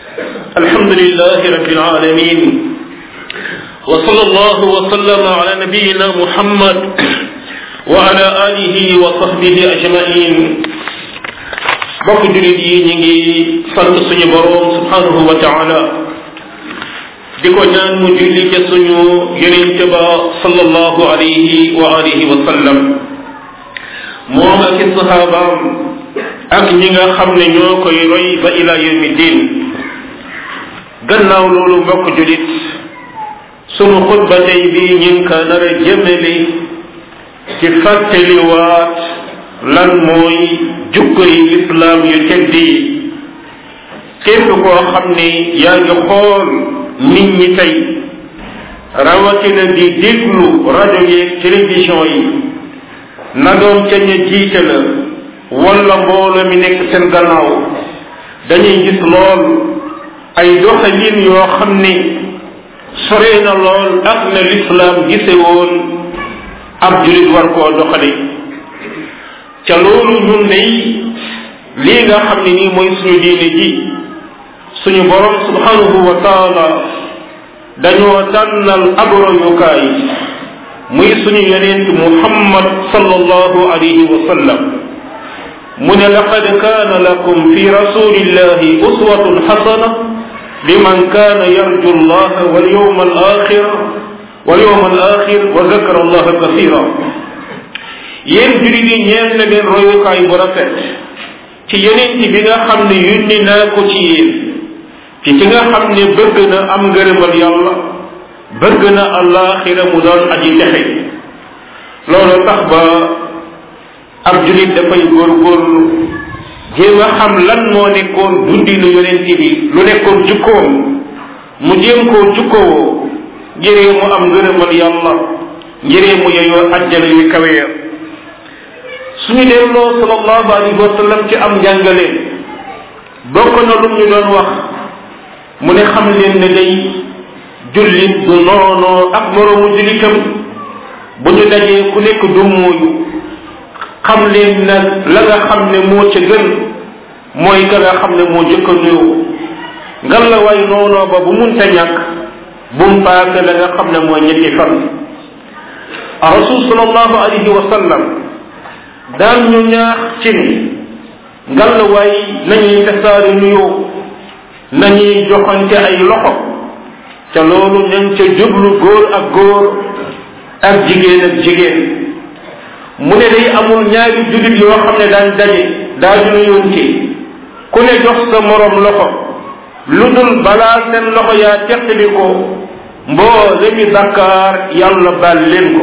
الحمد لله رب العالمين وصلى الله وسلم على نبينا محمد وعلى آله وصحبه أجمعين bokk julit yi ñu ngi sant suñu boroom subhanahu wa taala di ko ñaan mu julli ca suñu yonente ba sallallahu alayhi wa alihi wa sallam moom ak i sahabaam ak ñi nga xam ne ñoo koy roy ba ila yawmi din gannaaw loolu mbokk julit sunu xutba tey bi ñu ngi ko nar a jëmale ci fàttaliwaat lan mooy jukko yi lislaam yu tedd yi képp koo xam ne yaa ngi xool nit ñi tey rawatina di déglu rajo yeeg télévision yi na doon ca ña jiite la wala mbooloo mi nekk seen gannaaw dañuy gis lool ay doxalin yoo xam ne sore na lool ak na lislaam gise woon ab julit war koo doxali ca loolu ñun day lii nga xam ne nii mooy suñu diine ji suñu borom subhanahu wa taala dañoo tànnal ab royukaay muy suñu yonent muhammad sallallahu alayhi wa sallam mu ne laqad kaana lakum fi rasulillahi uswatun xasana liman kaana yarju allah wal yawma al axir wal yawma al axir wa zakara allah kasira yéen jurit yi ñeel na leen royukaay bu rafet ci yonent bi nga xam ne yónni naa ko ci yéen ci ki nga xam ne bëgg na am ngërëmal yàlla bëgg na alaxira mu doon aji texe loolu tax ba ab julit dafay góorgóorlu jéem a xam lan moo nekkoon dundinu yonent bi lu nekkoon jukkoom mu jéem koo jukkowoo ngiree mu am ngërëmal yàlla ngiree mu yeyoo ajjana yu kawe ya suñu delloo sallallahu alayhi wa sallam ci am njàngaleen bokk na lu ñu doon wax mu ne xam leen ne day jullit du noonoo ak moroomu jullitam bu ñu dajee ku nekk du mooyu xam leen nag la nga xam ne moo ca gën mooy ka nga xam ne moo jëkk a nuyoo ngan la way noonoo ba bu munta ñàkk bum paase la nga xam ne mooy ñetti fan rasul sallallahu alayhi wa sallam daan ñu ñaax ci ni ngal la way nañuy tasaari nuyoo nañuy joxante ay loxo ca loolu ñañ ca jublu góor ak góor ak jigéen ak jigéen mu ne day amul ñaari jullit yoo xam ne daan daje daaju nuyoonte ku ne jox sa morom loxo lu dul balaa seen loxo yaa teqali ko mboole mi bakkaar yàlla baal leen ko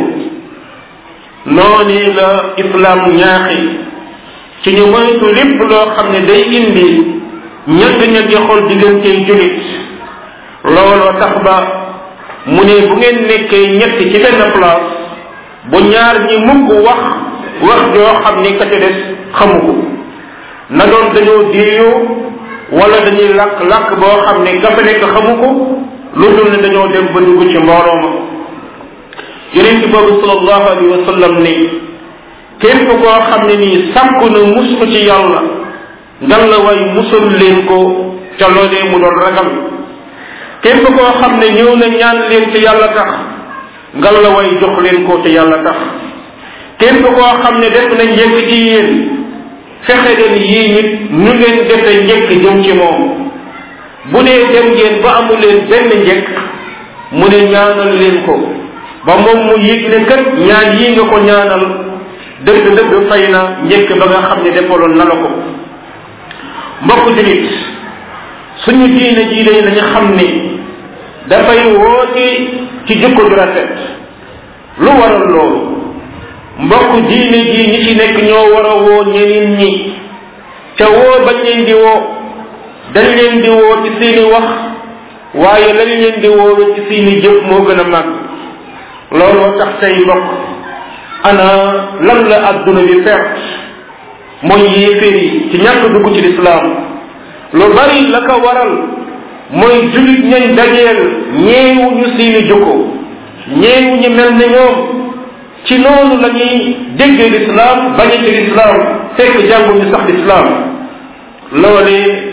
noonu la islam ñaaxi ci ñu moytu lépp loo xam ne day indi ñagg-ñaggi xol diggantey jullit looloo tax ba mu ne bu ngeen nekkee ñett ci benn place bu ñaar ñi mukk wax wax joo xam ni ka ca des xamu ko na doon dañoo déeyoo wala dañuy làkk làkk boo xam ne ka fa nekk xamu ko lu dul ne dañoo dem ba dugg ci mbooloo ma yonent boobu sallallahu alayhi wa sallam ne képp koo xam ne nii sàkku na mus ko ci yàlla ngal la way musul leen ko ca loolee mu doon ragal képp koo xam ne ñëw na ñaan leen ci yàlla tax ngal la way jox leen ko ci yàlla tax képp koo xam ne def na njëkk ci yéen fexe leen yii nit ñu ngeen defe njëkk jëm ci moom bu dee dem ngeen ba amu leen benn njëkk mu ne ñaanal leen ko ba moom mu yëg ne kat ñaan yii nga ko ñaanal dëgg dëgg fay na njëkk ba nga xam ne defaloon na la ko mbokk julit suñu diine jii day nañu xam ni dafay woote ci jikko ju rafet lu waral loolu mbokk diine jii ñi ci nekk ñoo war a woo ñeneen ñi ca woo bañ leen di woo dañ leen di woo ci seeni wax waaye lañ leen di woowe ci seeni jëf moo gën a màgg looloo tax tey mbokk ana lan la adduna bi perte mooy yéeféer yi ci ñàkk dugg ci lislaam lu bari la ko waral mooy julit ñañ dajeel ñeewu ñu seeni jukko ñeewu ñu mel ne ñoom ci noonu la ñuy déggee lislaam bañe ci lislaam fekk jànguñu sax lislaam loole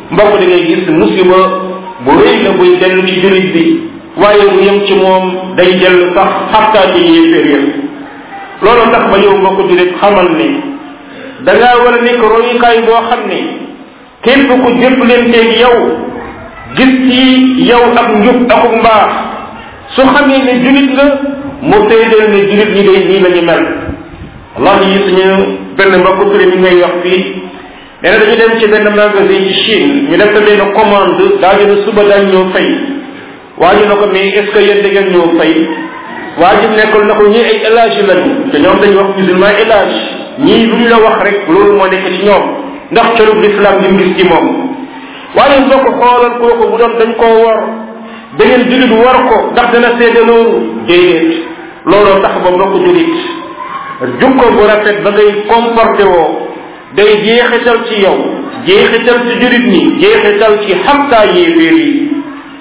mbokk da ngay gis musiba bu rëy la buy dellu ci jurit bi waaye bu yem ci moom day dellu sax xattaa ci yéeféer ya loolu tax ba yow mbokk jurit xamal ni da ngaa war a nekk royukaay boo xam ne képp ku jëflanteeg yow gis ci yow ak njub akuk mbaax su xamee ne julit nga mu seedeel ne julit ñi day nii la ñu mel wallahi yi suñu benn mbokk turi mi ngay wax fii nee na dañu dem ci benn magasin ci Chine ñu def ko benn commande daa ne suba daañ ñëw fay waa ji na ko mais est ce que yéen da ngeen ñëw fay waa ji nekkul na ko ñii ay élage lañu te ñoom dañu wax musulman élage ñii lu ñu la wax rek loolu moo nekk ci ñoom ndax colub l'islam li mu gis ci moom waaye boo ko xoolal kooku bu doon dañ koo war da ngeen julit war ko ndax dana seede loolu déedéet looloo tax ba mbokk julit jukko bu rafet ba ngay comporté woo day jeexital ci yow jeexital ci julit ñi jeexital ci xamtaa yéeféer yi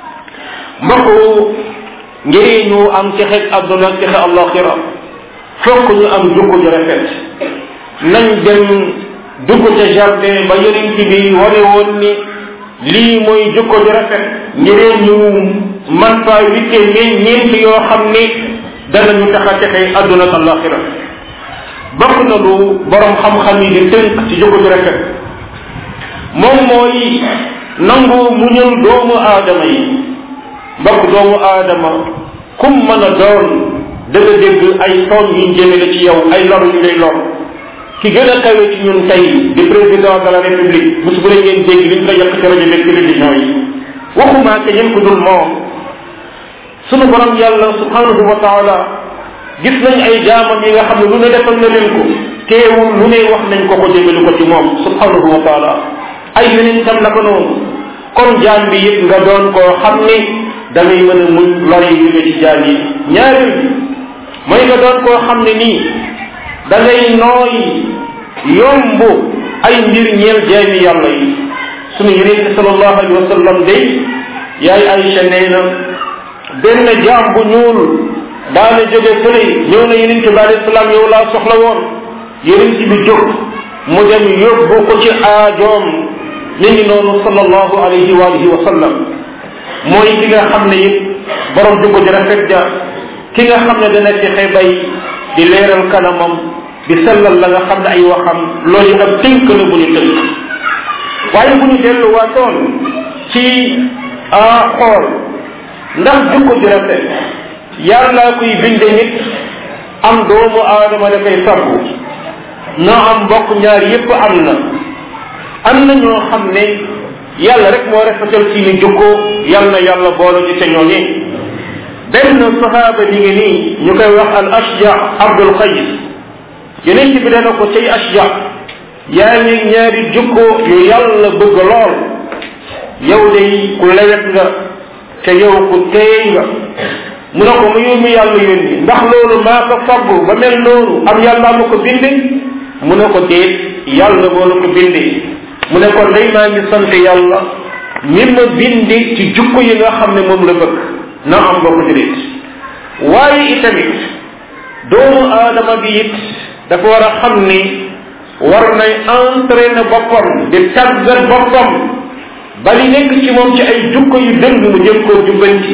mbokk ngir ñu am ci xeet àdduna ci xeet allaxira fokk ñu am jukko ju rafet nañ dem dugg ca jardin ba yonent bi wane woon ni lii mooy jukko ju rafet ngir ñu man faa witte ñeen ñeent yoo xam ni danañu tax a texe àdduna ak allaxira bokk na lu borom xam-xam yi di tënk ci jukko ju rafet moom mooy nangu muñal doomu aadama yi mbokk doomu aadama kum mën a doon dëgg dégg ay tooñ yuñ jëmale ci yow ay lor yu lay lor ki gën a kawe ci ñun tey di président de la république bés bu ne ngeen dégg liñ ko yàq ci rajo beeg télévision yi waxumaa ke ñen ko dul moom sunu borom yàlla subhanahu wa taala gis nañ ay jaamam yi nga xam ne lu ne defal na leen ko teewul lu ne wax nañ ko ko jëmale ko ci moom subhanahu wa taala ay yeneen tam naka noonu kon jaam bi yëpp nga doon koo xam ne da ngay mën a muñ lor yi jóge ci jaam yi ñaareel bi mooy nga doon koo xam ne nii da ngay nooy yomb ay mbir ñeel jaami yàlla yi sunu yeneen bi salallahu alayhi wa sallam day yaay Aïcha nee na benn jaam bu ñuul daana jóge fële ñëw na yeneen bi alayhi salaam yow laa soxla woon yeneen bi jóg mu dem yóbbu ko ci aajoom mi ngi noonu sallallahu alayhi wa alihi wa sallam mooy ki nga xam ne it borom jukko ji rafet ja ki nga xam ne dana fexe bay di leeral kanamam di sellal la nga xam ne ay waxam loolu ab tënk la bu ñu tënk waaye bu ñu delluwaatoon ci a xool ndax jukko ji rafet yàlla kuy binde nit am doomu aadama da koy sabbu na am mbokk ñaar yépp am na am na ñoo xam ne yàlla rek moo rafetal ci ni jukko yàlla na yàlla boole ci ca ñooñe benn sahaaba mi ngi nii ñu koy wax al ashja abdul qays yeneen ci bi dana ko cay ashja yaa ngi ñaari jukko yu yàlla bëgg lool yow day ku lewet nga te yow ku teey nga mu ne ko mu yow mi yàlla yónni ndax loolu maa ko faggu ba mel noonu am yàlla ma ko binde mu ne ko déet yàlla moo la ko binde mu ne kon day maa ngi sant yàlla mi ma bindi ci jukko yi nga xam ne moom la bëgg na am bokk julit waaye itamit doomu aadama bi it dafa war a xam ni war nay entraîner boppam di tàggat boppam ba li nekk ci moom ci ay jukko yu dëng mu jëm koo jubbanti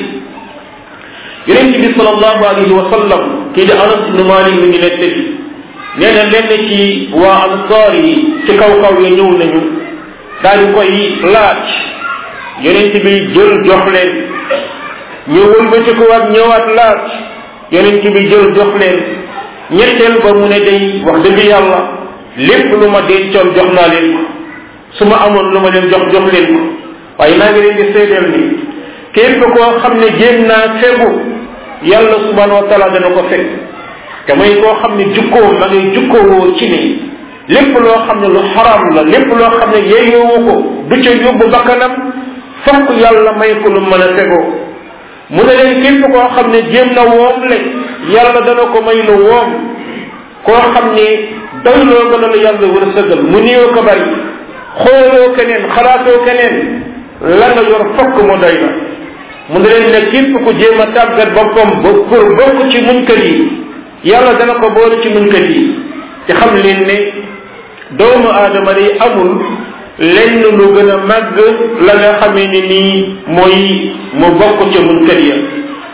yonent bi salallahu alayhi wa sallam kii di anas ibnu malik mi ngi nettali nee na lenn ci waa ansaar yi ci kaw kaw ya ñëw nañu daal di koy laaj yonent bi jël jox leen ñu wëlbati ko waat ñëwaat laaj yonent bi jël jox leen ñetteel ba mu ne day wax dëgg yàlla lépp lu ma dencoon jox naa leen ko su ma amoon lu ma leen jox jox leen ko waaye maa ngi leen di seedeel ni képp koo xam ne jéem naa fegu yàlla subhanahu wa taala dana ko fekk te mooy koo xam ne jukkoo ma ngay jukkoowoo ci ne lépp loo xam ne lu xaram la lépp loo xam ne yeeyoowu ko du ca yóbbu bakkanam fokk yàlla may ko lu mën a fegoo mu ne leen képp koo xam ne jéem na woom le yàlla dana ko may lu woom koo xam ne doyloo ko la la yàlla war a sëgal mu néew ko bari xooloo keneen xalaatoo keneen la nga yor fokk mu doy la mu ne leen ne képp ku jéem a tàggat boppam ba pour bokk ci muñkat yi yàlla dana ko boole ci muñkat yi te xam leen ne doomu aadama day amul lenn lu gën a màgg la nga xamee ni nii mooy mu bokk ca mun kër ya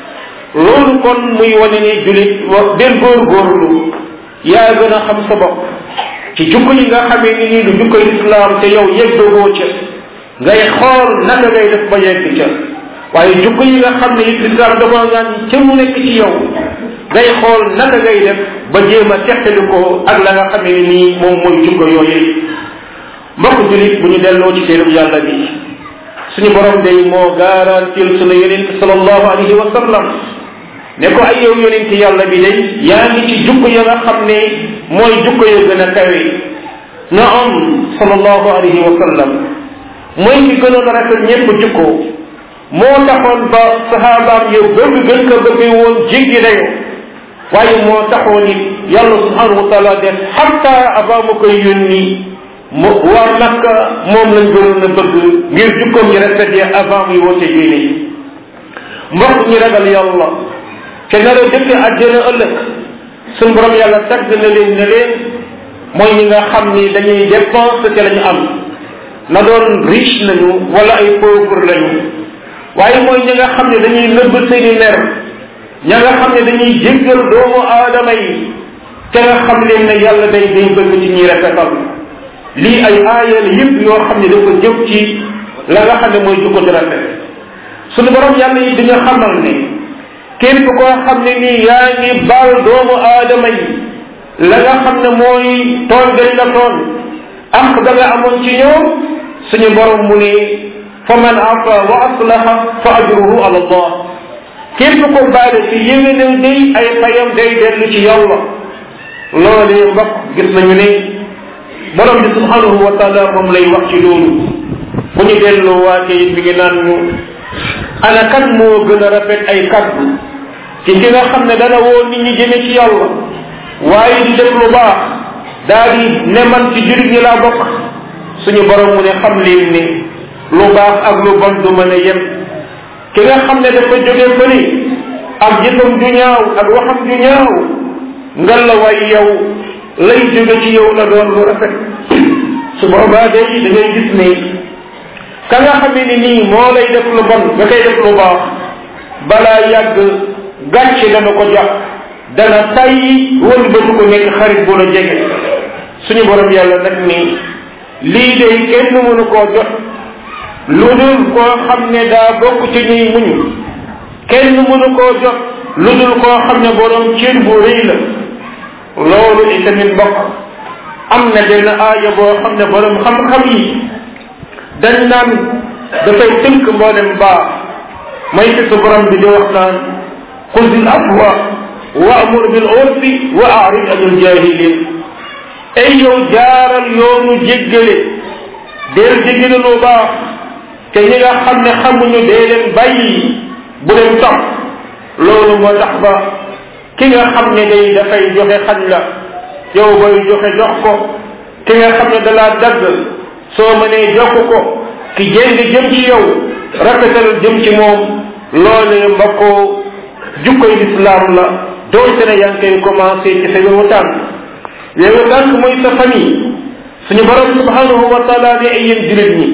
loolu kon muy wane ni julit wa del góorgóorlu yaa gën a xam sa bopp ci jukko yi nga xamee ni nii du jukkoy islam te yow yeggagoo ca ngay xool naka ngay def ba yegg ca waaye jukko yi nga xam ne it islam dafa ngaan ca mu nekk ci yow ngay xool naka ngay def ba jéem a teqali ko ak la nga xamee ni nii moom mooy jukko yooyu mbokk julit bu ñu delloo ci téereb yàlla bi suñu borom day moo garantil sunu yonent sallallahu alayhi wa sallam ne ko ay yow yonent yàlla bi day yaa ngi ci jukko ya nga xam ne mooy jukko ya gën a kawe na am sallallahu alayhi wa sallam mooy ki gënoon a rafet ñépp jukko moo taxoon ba sahabaam yow bëgg gën ko bëggee woon jéggi dayo waaye moo taxoon it yàlla subhanahu wa taala def xatta avant ma koy yónni mu waa Makka moom lañ gënoon a bëgg ngir jukkoom yi rafet ya avant muy woote diine yi mbokk ñi ragal yàlla te nar a dëkk àjjana ëllëg suñ borom yàlla tagg na leen ne leen mooy ñi nga xam ni dañuy dépense te la ñu am na doon riche lañu wala ay pauvre lañu waaye mooy ñi nga xam ne dañuy nëbb seeni mer ña nga xam ne dañuy jéggal doomu aadama yi te nga xam leen ne yàlla day day bëgg ci ñuy rafetal lii ay aayal yëpp yoo xam ne dafa jëf ci la nga xam ne mooy jukko di rafet suñu borom yàlla yi di nga xamal ne képp koo xam ne nii yaa ngi baal doomu aadama yi la nga xam ne mooy tooñ dañ la tooñ ak da nga amoon ci ñoom suñu borom mu ne fa man afa wa aslaha fa ajruhu ala allah képp ko baale ci yéwénal day ay fayam day dellu ci yàlla loolee mbokk gis nañu ne borom bi subhanahu wa taala moom lay wax ci loolu bu ñu delloo waatee mi ngi naan ñu ana kan moo gën a rafet ay kaddu ci ki nga xam ne dana woo nit ñi jëme ci yàlla waaye di def lu baax daa di ne man ci jurit ñi laa bokk suñu borom mu ne xam leen ni lu baax ak lu bon du mën a yem ki nga xam ne dafa jóge fële ak jëfam ju ñaaw ak waxam ju ñaaw ngal la way yow lay jóge ci yow la doon lu rafet su boobaa day da ngay gis ne ka nga xamee ni nii moo lay def lu bon nga koy def lu baax balaa yàgg gàcce dana ko jàpp dana tayyi wëlbatu ko nekk xarit bu la jege suñu borom yàlla nag ni lii day kenn mënu koo jot lu dul koo xam ne daa bokk ci ñuy muñu kenn mënu koo jot lu dul koo xam ne borom cër bu rëy la loolu itamit mbokk am na benn aaya boo xam ne borom xam-xam yi dañ naan dafay tënk mboolem baax may fi su borom bi di wax naan xudil afwa wa amur bil urfi wa arid anil jahilin ay yow jaaral yoonu jéggale deel jéggale lu baax te ñi nga xam ne xamuñu dee leen bàyyi bu leen topp loolu moo tax ba ki nga xam ne day dafay joxe xañ la yow booy joxe jox ko ki nga xam ne dalaa dagg soo mënee jokk ko ki jéng jëm ci yow rafetal jëm ci moom loolee mbokkoo jukkoy lislaam la doonte ne yaa ngi koy commencé ci sa yowu tànk yowu tànk mooy sa famille suñu borom subhanahu wa taala ne ay yéen julit ñi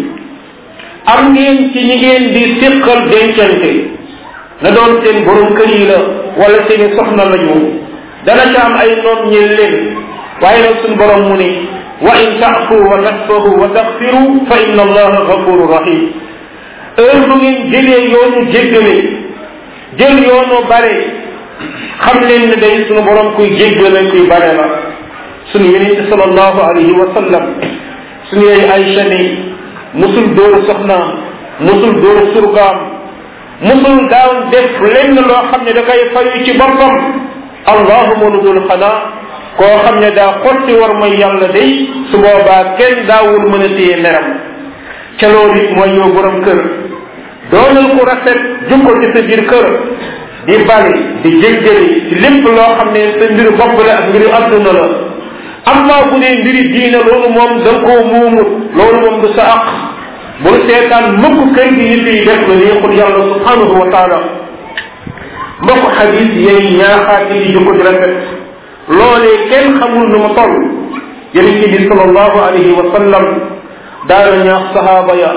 am ngeen ci ñi ngeen di siqal dencante na doon seen borom kër yi la wala seeni soxna lañu dana ca am ay noon ñeel leen waaye nag suñu borom mu ne wa in taafu wa tasfahu wa taxfiru fa inna allaha gafuru rahim heure bu ngeen jëlee yoonu jéggale jël yoonu bare xam leen ne day suñu borom kuy jéggale kuy bare la suñu yonente sallallahu alayhi wa sallam suñu yooyu Aïcha ne musul dóoru soxnaam musul dóoru surgaam musul daaw def lenn loo xam ne da koy fayu ci boppam allahuma lu dul xanaa koo xam ne daa xotti war mooy yàlla day su boobaa kenn daawul mën a téye meram ca loolu it mooy yow borom kër doonal ku rafet jukko ci sa biir kër di bale di jéggale ci lépp loo xam ne sa mbiru bopp la ak mbiru adduna la amma bu dee mbiri diina loolu moom da nga koo muumut loolu moom du sa aq bul seetaan mukk kër gi nit yi def la neexul yàlla subhanahu wa taala mbokk xadis yay ñaaxaat yi di jukko di rafet loolee kenn xamul nu mu toll yonent bi sallallahu alayhi wa sallam daana ñaax sahaaba ya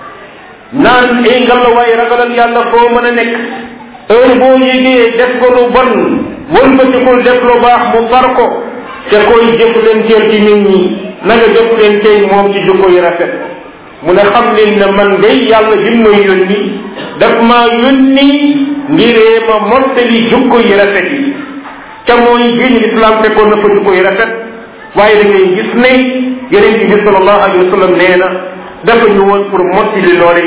naan ay ngalawaay ragalal yàlla foo mën a nekk heure boo yégee def ko lu bon wëlbatikul def lu baax mu far ko te koy jëflanteel ci nit ñi na nga jëflanteel moom ci jukko yu rafet mu ne xam leen ne man day yàlla bi may yónni daf maa yónni ngiree ma mottali jukko yu rafet yi ca mooy diine islam fekkoon na fa jukko yu rafet waaye da ngay gis ne yeneen bi sallallahu alayhi wa sallam nee na dafa ñu woon pour mottali loole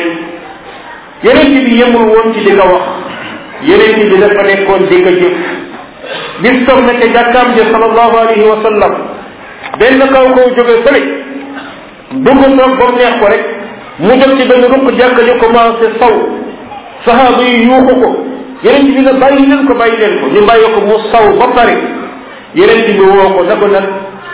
yeneen bi yemul woon ci di ko wax yeneen bi dafa nekkoon di ko jëf bis toog na ca jàkkaam ja sallallahu alayhi wa sallam benn kaw kaw jóge fële dugg toog ba mu neex ko rek mu jóg ci benn ruq jàkka ji commencé saw sahaaba yi yuuxu ko yeneen bi ne bàyyi leen ko bàyyi leen ko ñu bàyyi ko mu saw ba pare yeneen bi woo ko na ko nag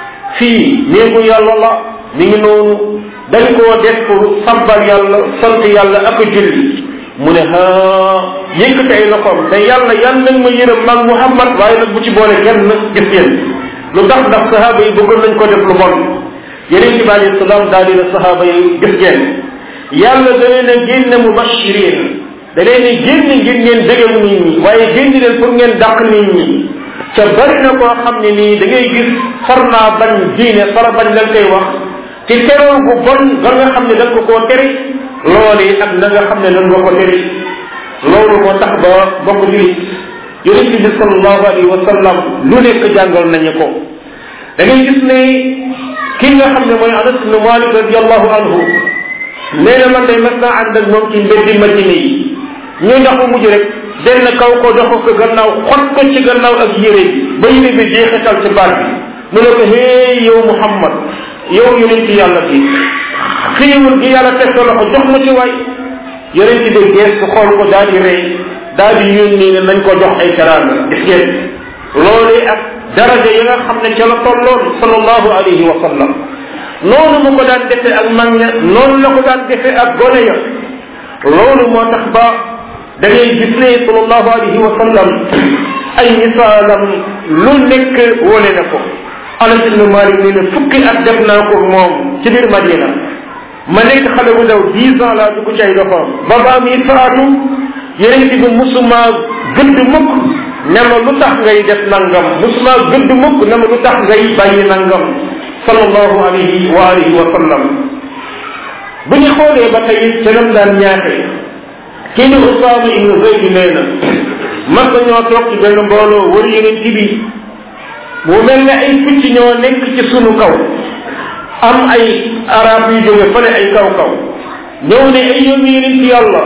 fii néegu yàlla la mi ngi noonu dañ koo def pour sabbal yàlla sant yàlla ak julli mu ne ha yëkkati ay loxoom te yàlla yan nag ma yërëm mag Muhammad waaye nag bu ci boole kenn gis ngeen lu tax ndax sahaaba yi bëggoon nañ ko def lu bon yeneen ci alayhi salaam daal di ne sahaaba yi gis ngeen yàlla da leen a génne mubashirin da leen a génne ngir ngeen dëgal nit ñi waaye génn leen pour ngeen dàq nit ñi ca bari na koo xam ne nii da ngay gis far naa bañ diine fara bañ lañ koy wax ci teroo bu bon ba nga xam ne da ko koo tere loolu ak na nga xam ne nan nga ko tere loolu moo tax ba bokk julit yonente bi sallallahu alayhi wa sallam lu nekk jàngal nañu ko da ngay gis ne kii nga xam ne mooy anas ibn malik radiallahu anhu nee na man day mas naa ànd ak moom ci mbeddi madina yi ñu ndax mu mujj rek benn kaw ko dox ko gannaaw xot ko ci gannaaw ak yére bi ba yére bi jeexital ci baat bi mu ne ko hey yow muhammad yow yonent yàlla bi xiiwul gi yàlla teg sa loxo jox ma ci waay yonent bi gees xool ko daal di rey daal di yónni ne nañ ko jox ay teraanga gis ngeen loolu ak daraja yi nga xam ne ca la tolloon sallallahu alayhi wa sallam noonu mu ko daan defee ak mag ña noonu la ko daan defee ak gone ya loolu moo tax ba da ngay gis ne sallallahu alayhi wa sallam ay misaalam lu nekk wone na ko anas ibnu malik nee na fukki at def naa ko moom ci biir madina ma nekk xale bu ndaw dix ans laa dugg ci ay loxoom ba baa mi faatu yeneen ci bi musuma gëdd mukk ne ma lu tax ngay def nangam musuma gëdd mukk ne ma lu tax ngay bàyyi nangam sallallahu alayhi wa alihi wa sallam bu ñu xoolee ba tey ca nam daan ñaaxe kii ni Usaama ibnu Zayd nee na mas ñoo toog ci benn mbooloo wër yeneen ci bi mu mel ne ay picc ñoo nekk ci sunu kaw am ay arab yu jóge fële ay kaw kaw ñëw ne ay yoon yeneen ci yàlla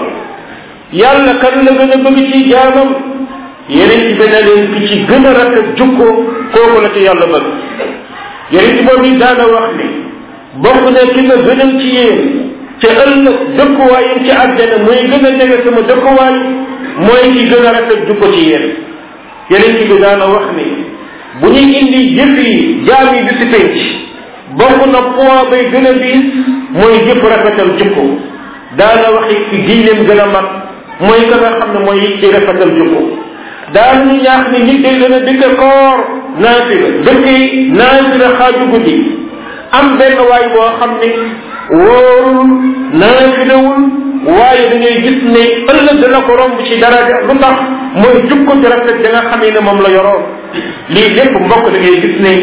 yàlla kan la gën a bëgg ci jaamam yeneen ci benn leen ki ci gën a rafet jukko kooku la ci yàlla bëgg yeneen ci boobu daana wax ne bokk ne ki nga gënal ci yéen ca ëllëg dëkkuwaayam ci àjjana mooy gën a jege sama dëkkuwaay mooy ki gën a rafet jukko ci yéen yeneen ci bi daana wax ne bu ñuy indi jëf yi jaam yi bi si penc bokk na poids bay gën a diis mooy jëf rafetal jukko daana waxi ci diineem gën a mag mooy ka nga xam ne mooy ci rafetal jukko daan ñu ñaax ni nit day gën a dëkk koor naafila dëkk naafila xaaju guddi am benn waay boo xam ne wóorul naafilawul waaye da ngay gis ne ëllëg dana ko romb ci daraja lu tax mooy jukko ci rafet da nga xamee ne moom la yoroon lii lépp mbokk da ngay gis ne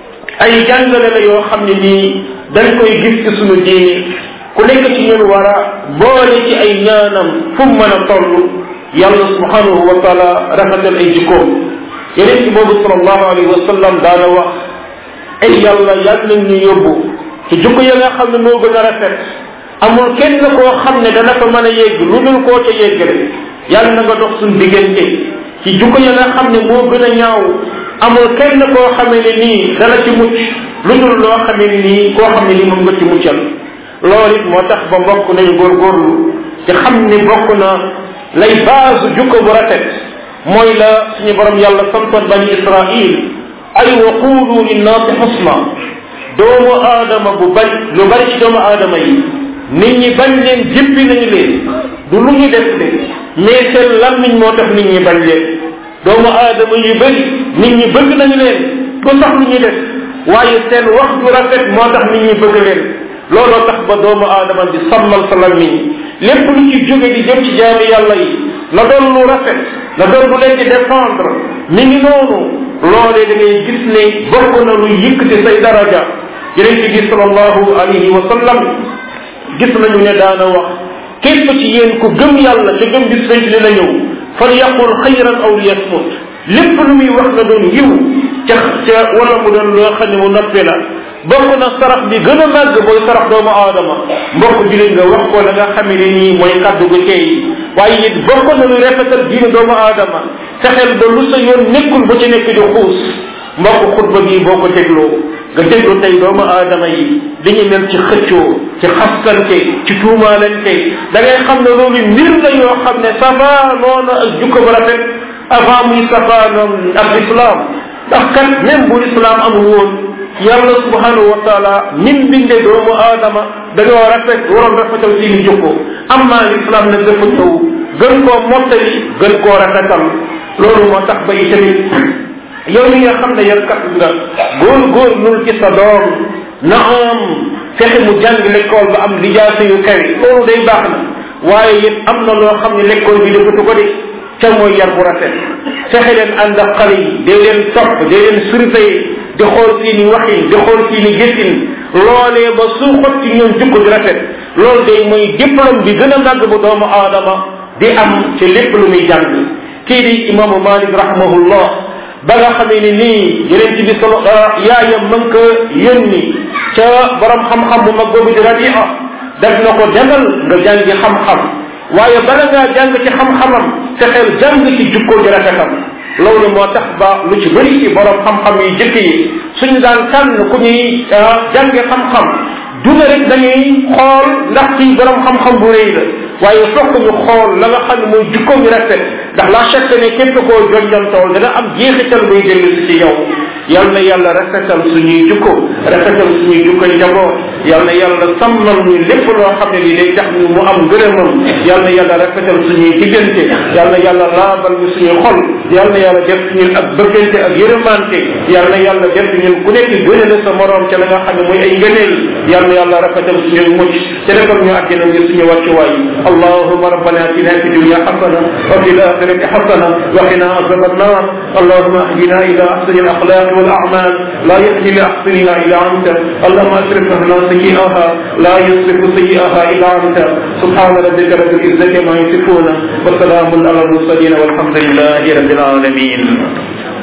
ay jàngale la yoo xam ne nii dañ koy gis ci sunu diini ku nekk ci ñun war a boole ci ay ñaanam fu mu mën a toll yàlla subhanahu wa taala rafetal ay jikkoom yeneen ci boobu sallallahu alayhi wa sallam daana wax ay yàlla yàlla nañ ñu yóbbu ci jikko ya nga xam ne moo gën a rafet amul kenn koo xam ne dana fa mën a yegg lu dul koo ca yeggale yàlla na nga dox suñ diggante ci jikko ya nga xam ne moo gën a ñaaw amul kenn koo xamee ne nii dana ci mucc lu dul loo xamee ne nii koo xam ne nii moom nga ci muccal loolu it moo tax ba mbokk nañu góorgóorlu te xam ne bokk na lay base jukko bu rafet mooy la suñu borom yàlla santoon bani israil ay wa qulu linnaasi xusna doomu aadama bu bari lu bari ci doomu aadama yi nit ñi bañ leen jëppi nañu leen du lu ñu def de mais seen lammiñ moo tax nit ñi bañ leen doomu aadama yu bari nit ñi bëgg nañu leen du sax lu ñu def waaye seen wax ju rafet moo tax nit ñi bëgg leen looloo tax ba doomu aadama di sàmmal sa lammiñ lépp lu ci jóge di jëm ci jaami yàlla yi na doon lu rafet na doon lu leen di défendre mi ngi noonu loolee da ngay gis ne bokk na lu yëkkati say daraja yonente bi salallahu alayhi wa sallam gis nañu ne daana wax képp ci yéen ku gëm yàlla te gëm bis penc dina ñëw fal yaqul xayran aw liyasmut lépp lu muy wax na doon yiw ca ca wala mu doon loo xam ne mu noppi la bokk na sarax bi gën a màgg mooy sarax doomu aadama mbokk julit nga wax ko la nga xamee ne nii mooy kaddu gu tey waaye it bokk na lu rafetal diine doomu aadama fexeel ba lu sa yoon nekkul ba ci nekk di xuus mbokk xutba bii boo ko dégloo nga déglu tey doomu aadama yi dañuy mel ci xëccoo ci xaskante ci tuumaalante da ngay xam ne loolu mbir la yoo xam ne safa noonu ak jukko bu rafet avant muy safa noonu ak islam ndax kat même bu islam amul woon yàlla subhanahu wa taala nim binde doomu aadama dañoo rafet waroon rafetal seeni jukko amma l'islam nag dafa ñëw gën koo mottali gën koo rafetal loolu moo tax ba itamit yow mi nga xam ne yar kat nga góor góor nul ci sa doom na am fexe mu jàng l'école ba am lijaasa yu kawe loolu day baax na waaye it am na loo xam ne l'école bi defatu ko de ca mooy yar bu rafet fexe leen ànd ak xale yi day leen topp day leen surveiller di xool seeni waxin di xool seeni gëstin loolee ba su xot ci ñoom jukko di rafet loolu day mooy diplôme bi gën a màgg bu doomu aadama di am ci lépp lu muy jàng kii di imaamu malik rahimahullah ba nga xamee ni nii yeneen ci bi solo yaayam mën ko yónni ca borom xam-xam bu mag boobu di rabia def na ko demal nga jàngi xam-xam waaye bala ngaa jàng ci xam-xamam fexeel jàng ci jukkoo ji rafetam loolu moo tax ba lu ci bëri ci borom xam-xam yi jëkk yi suñu daan tànn ku ñuy jànge xam-xam duna rek dañuy xool ndax kii borom xam-xam bu rëy la waaye fokk ñu xool la nga xam ne mooy jukko bi rafet ndax la chaque ne képp koo jonjantool dana am jeexital buy dellu si ci yow yal na yàlla rafetal suñuy jukko rafetal suñuy jukko njaboot yal na yàlla sàmmal ñu lépp loo xam ne li day tax ñu mu am ngërëmam yal na yàlla rafetal suñuy diggante yal na yàlla laabal ñu suñuy xol yal na yàlla def ñun ak bëggante ak yërëmante yal na yàlla def ñun ku nekk gëne la sa morom ca la nga xam ne mooy ay ngëneel yal na yàlla rafetal suñuy mucc te defal ñu àddina ngir suñu wàccuwaay اللهم ربنا اتنا في الدنيا حسنه وفي الاخره حسنه وقنا عذاب النار اللهم اهدنا الى احسن الاخلاق والاعمال لا يهدي لاحسنها الا انت اللهم اصرف لنا سيئها لا يصرف سيئها الا انت سبحان ربك رب العزه ما يصفون وسلام على المرسلين والحمد لله رب العالمين